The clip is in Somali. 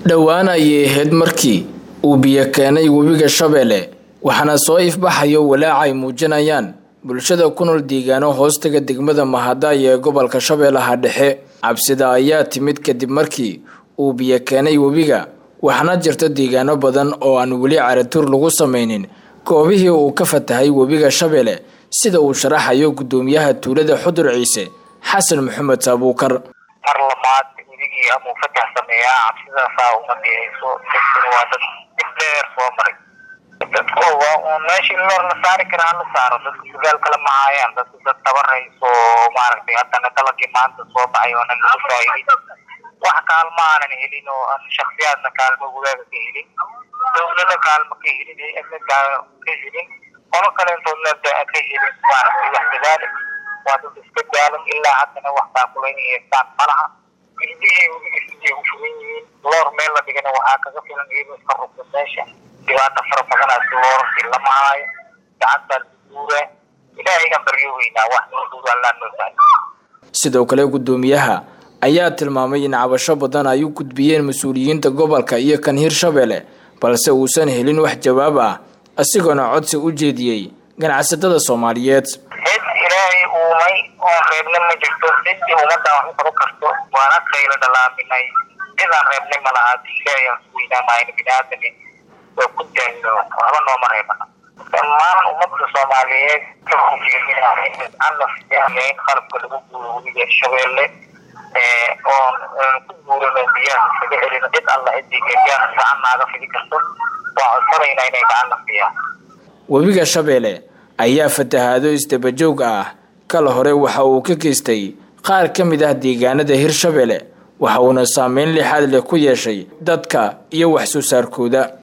dhowaan ayay ahayd markii uu biyo keenay webiga shabeelle waxaana soo ifbaxayo walaaca ay muujinayaan bulshada ku nool deegaano hoostaga degmada mahadaaya ee gobolka shabeellaha dhexe cabsida ayaa timid kadib markii uu biyo keenay webiga waxaana jirta deegaano badan oo aan weli caratuur lagu samaynin goobihii uu ka fatahay webiga shabeelle sida uu sharaxayo guddoomiyaha tuulada xudur ciise xasan maxamed saabuukar mar labaad weligii amuu fatax sameeyaa cabsidaasaa uma dhihayso dadkuna waa dad dib dheer soo maray dadku waa uun meeshii loor la saari karaa hala saaro dadka sugaal kala mahaayaan dadku dad tabarayso maaragtay haddana dalagii maanta soo baxay oonan lagu faa'iidin wax kaalma aanan helin oo aan shaksiyaadna kaalmo wagaaga ka helin dowlana kaalmo ka helin hay-adna ka helin qolo kaleentoodna ka helin maaragtay wax dadaali waa dad iska daalan ilaa haddana wax taakulayna haystaan malaha ilbihii webigiisijay u fugan yihiin loor meel la dhigana waxaa kaga filan iyadoo iska rugta meesha dhibaata fara badanaas loorarkii lama haayo gacantaa laguguura ilaahay aan baryo weynaa wax noo duur allaa noo tahay sidoo kale guddoomiyaha ayaa tilmaamay in cabasho badan ay u gudbiyeen mas-uuliyiinta gobolka iyo kan hirshabeelle balse uusan helin wax jawaab ah isagoona codsi u jeediyey ganacsatada soomaaliyeed cid ilaahay uumay oon reebna ma jirto ciddii ummadaan wax u qaban karto waana qayla dhalaaminay cidaan reebnay ma laha hadii ilaahay aan ku weynaanahayna biniaadami waa ku daalno waxba nooma reebana dhammaan ummadda soomaaliyeed ka in qalabka lagu guuro webiga shabeelle oon ku guurano biyaha isaga celino cid alla ciddii gabyaan gacan naaga fidi karto waa codsanayna inay gacan nafiyaan webiga shabeelle ayaa fatahaado isdabajoog ah kala hore waxa uu ka geystay qaar ka mid ah deegaanada hirshabeelle waxa uuna saameyn lixaad leh ku yeeshay dadka iyo wax soo saarkooda